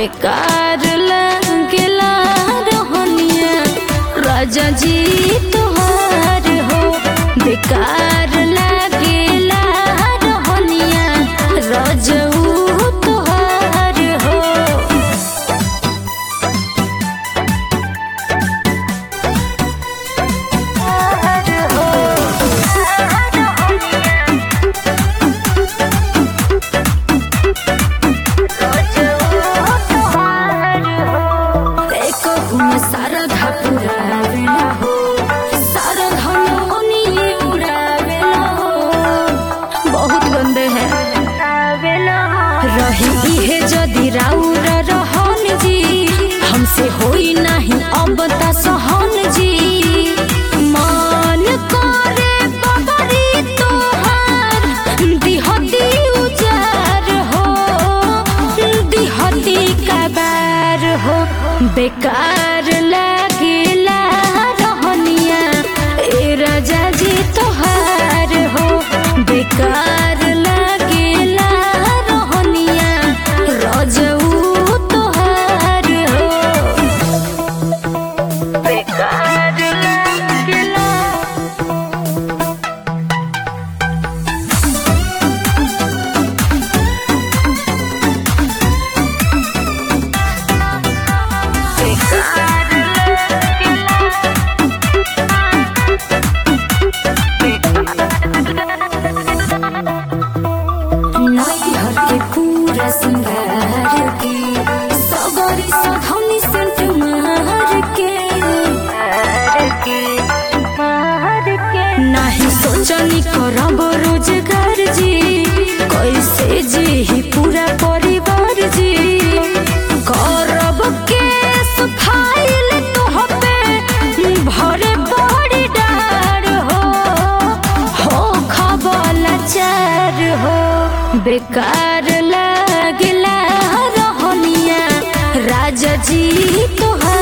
बेकार लगेला रहनिया राजा जी तोहार हो बेकार लगेला रहनिया रजऊ तोहार हो एकहु में सारा धपुरावेला हो सारा धन ओनिए उड़ावेला हो बहुत गंदे हैं रही इहे जदि राउर रहन जी हमसे होई नहीं अब ता सहन जी मान करे बबरी तोहार दिहती उजार हो दिहती कबार हो बेकार लागेला रहनिया ए राजा जी तोहार हो बेकार लागेला रहनिया रजऊ तोहार हो बेकार लागेला नैहर के पूरा सिंगार के सबरी सधौनी सेंट मार के नाही सोचनी करब रोजगार जी कैसे जी ही पूरा परिवार जी करब केस फाइल तोहपे भरे बड़ी डार हो हो खबला चार हो बेकार लागला रहनिया राजा जी तोहार